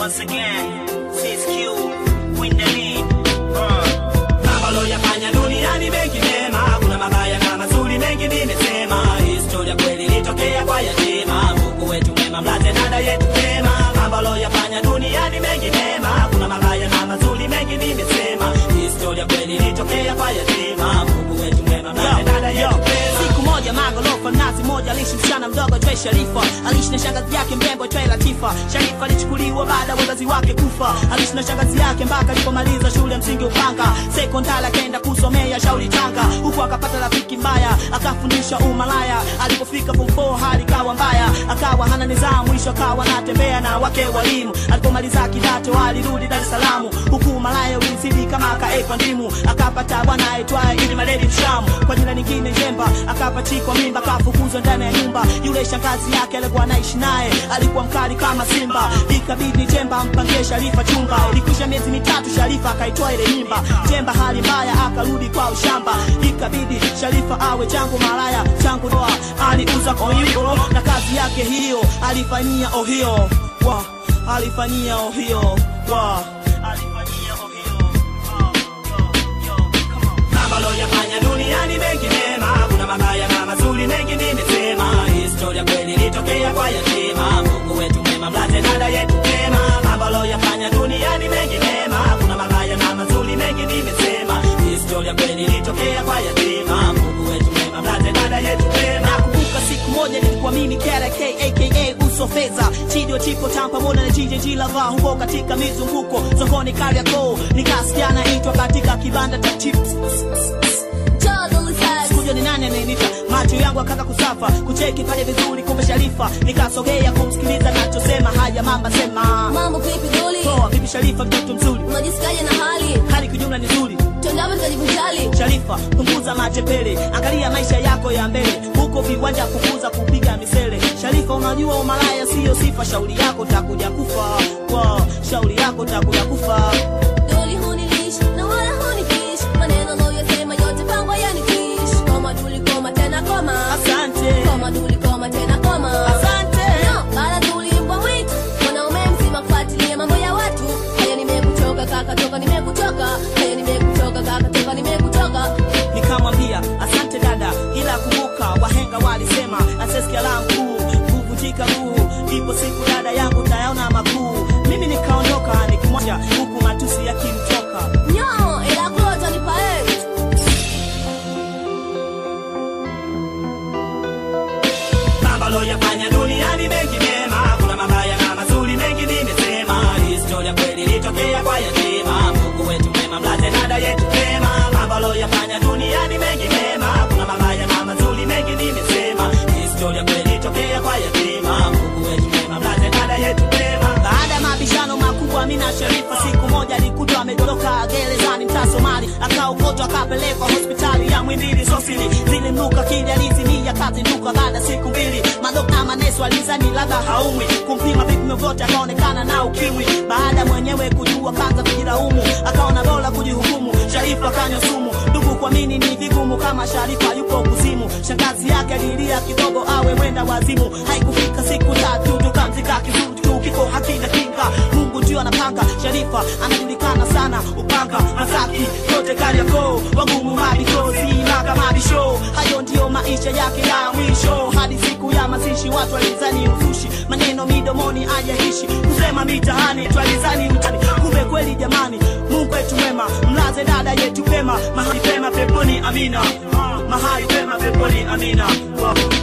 once again. Sis Q, win the lead. Uh. Mambo loyafanya duniani mengi mema, kuna mabaya na mazuri mengi nimesema. Historia kweli ilitokea kwa yatima, Mungu wetu mwema, mlate dada yetu mema. Mambo loyafanya duniani mengi mema, kuna mabaya na mazuri mengi nimesema. Historia kweli ilitokea kwa yatima, Mungu wetu mwema, mlate dada yetu mema. Siku moja magorofa nazi moja aliishi msichana mdogo Joy Sharifa, aliishi na shangazi yake mrembo Joy Latifa. Sharifa alichukuliwa baada ya wazazi wake kufa, aliishi na shangazi yake mpaka alipomaliza shule ya msingi Upanga, sekondari akaenda kusomea Shauri Tanga, huku akapata rafiki mbaya akafundisha umalaya. Alipofika form 4 hali kawa mbaya, akawa hana nidhamu, mwisho akawa anatembea na wake walimu. Alipomaliza kidato alirudi Dar es Salaam, huku umalaya ulizidi kama akaekwa ndimu, akapata bwana aitwaye Idi Maledi Mshamu, kwa jina lingine Jemba, akapachikwa mimba, akafukuzwa ndani ya nyumba. Yule shangazi yake alikuwa anaishi naye alikuwa mkali kama simba, ikabidi Jemba ampangie Sharifa chumba. Ilikwisha miezi mitatu, Sharifa akaitoa ile mimba. Jemba hali mbaya, akarudi kwa ushamba, ikabidi Sharifa awe changu malaya, changu doa. Aliuza koyuko na kazi yake hiyo alifanyia ohio wa alifanyia ohio wa alifanyia ohio Oh, yo, yo, come on. Mambo loyafanya duniani mengi mema, kuna mabaya na mazuri mengi nimesema. Historia kweli ilitokea kwa yatima, Mungu wetu mwema, mlate dada yetu mema. Mambo loyafanya duniani mengi mema, kuna mabaya na mazuri mengi nimesema. Historia kweli ilitokea kwa yatima, Mungu wetu mwema, mlate dada yetu mema. Nakumbuka siku moja nilikuwa mimi KRK aka uso fedha chidio chipo tam pamoja na jije jilava huko katika mizunguko sokoni Kariakoo nikasikia naitwa katika kibanda cha chips Sikuja ni nani anayenita macho yangu akaanza kusafa kucheki pale vizuri kumbe Sharifa nikasogea kumsikiliza nachosema haya mamba sema Mambo vipi Duli? poa vipi Sharifa mtoto mzuri Unajisikiaje na hali? hali kijumla ni nzuri Tuendapo tukajivijali. Sharifa, punguza matepele, angalia maisha yako ya mbele, huko viwanja punguza kupiga misele. Sharifa, unajua umalaya siyo sifa, shauri yako takuja kufa, wow, shauri yako takuja kufa. Duli hunilishi na wala hunifishi. Maneno unayoyasema yote pangwa yanitishi. Koma Duli koma tena koma. Asante, Koma Duli koma tena koma. asante. No, bala Duli mbwa mwitu. Mwanaume mzima kufuatilia mambo ya watu. Haya nimekuchoka kaka toka nimekuchoka. Haya nimekuchoka kaka toka nimekuchoka. Nikamwambia asante dada, ila kumbuka wahenga walisema asesikia la mkuu kuvunjika guu, ipo siku dada yangu tayaona makuu. Mimi nikaondoka nikimwacha huku matusi yakimtoka. Nyo, ila klota ni pae. Mambo loyafanya duniani mengi mema, kuna mabaya na mazuri mengi nimesema. Historia kweli ilitokea kwa yatima, Mungu wetu mwema, mlate dada yetu mema. Mambo loyafanya duniani mengi mema, kuna mabaya na mazuri mengi nimesema. Historia kweli ilitokea kwa yatima, Mungu wetu mwema, mlate dada yetu mema. Baada ya mabishano makubwa, mimi na Sharifa siku moja alikutwa amedoroka gerezani mtaa Somali, akaokotwa akapelekwa hospitali ya Mwimbili Sosili, zilimnuka kili alizimia kazinduka. Baada ya siku mbili, madokta maneso alizani labda haumwi, kumpima vipimo vyote akaonekana na ukimwi. Baada mwenyewe kujua kaanza kujilaumu, akaona bora kujihukumu. Sharifa kanywa sumu, ndugu kuamini ni vigumu kama Sharifa yupo kuzimu. Shangazi yake alilia kidogo awe mwenda wazimu, haikufika siku tatu tukamzika kizuri tu kiko hakina kinga. Mungu ndio anapanga. Sharifa anajulikana sana Upanga, Masaki, yote Kariakoo, wagumu mabitozi maka mabisho. Hayo ndio maisha yake ya mwisho, hadi siku ya mazishi watu walizani uzushi, maneno midomoni ajaishi kusema mitaani twalizani mtani, kumbe kweli jamani. Mungu wetu mwema, mlaze dada yetu pema, mahali pema peponi, amina, mahali pema peponi, amina. Wow.